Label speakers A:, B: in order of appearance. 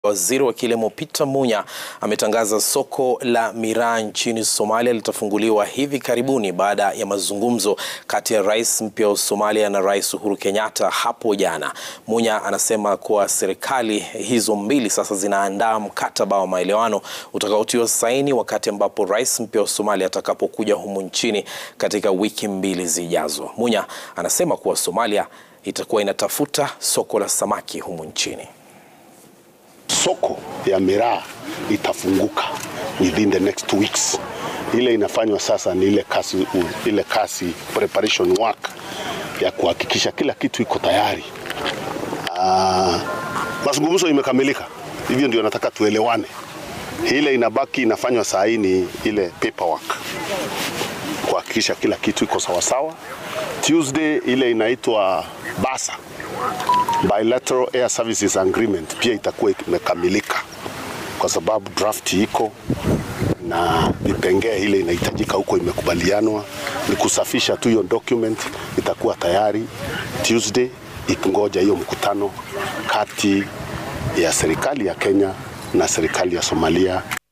A: Waziri wa Kilimo Peter Munya ametangaza soko la miraa nchini Somalia litafunguliwa hivi karibuni baada ya mazungumzo kati ya rais mpya wa Somalia na Rais Uhuru Kenyatta hapo jana. Munya anasema kuwa serikali hizo mbili sasa zinaandaa mkataba wa maelewano utakaotiwa saini wakati ambapo rais mpya wa Somalia atakapokuja humu nchini katika wiki mbili zijazo. Munya anasema kuwa Somalia itakuwa inatafuta soko la samaki humu nchini.
B: Soko ya miraa itafunguka within the next two weeks. Ile inafanywa sasa ni ile kasi, ile kasi preparation work ya kuhakikisha kila kitu iko tayari. Uh, mazungumzo imekamilika, hivyo ndio nataka tuelewane. Ile inabaki inafanywa saa hii ni ile paperwork kuhakikisha kila kitu iko sawasawa. Tuesday ile inaitwa basa bilateral air services agreement pia itakuwa imekamilika kwa sababu draft iko na vipengee ile inahitajika huko imekubalianwa. Ni kusafisha tu hiyo document, itakuwa tayari Tuesday, ikingoja hiyo mkutano kati ya serikali ya Kenya na serikali ya Somalia.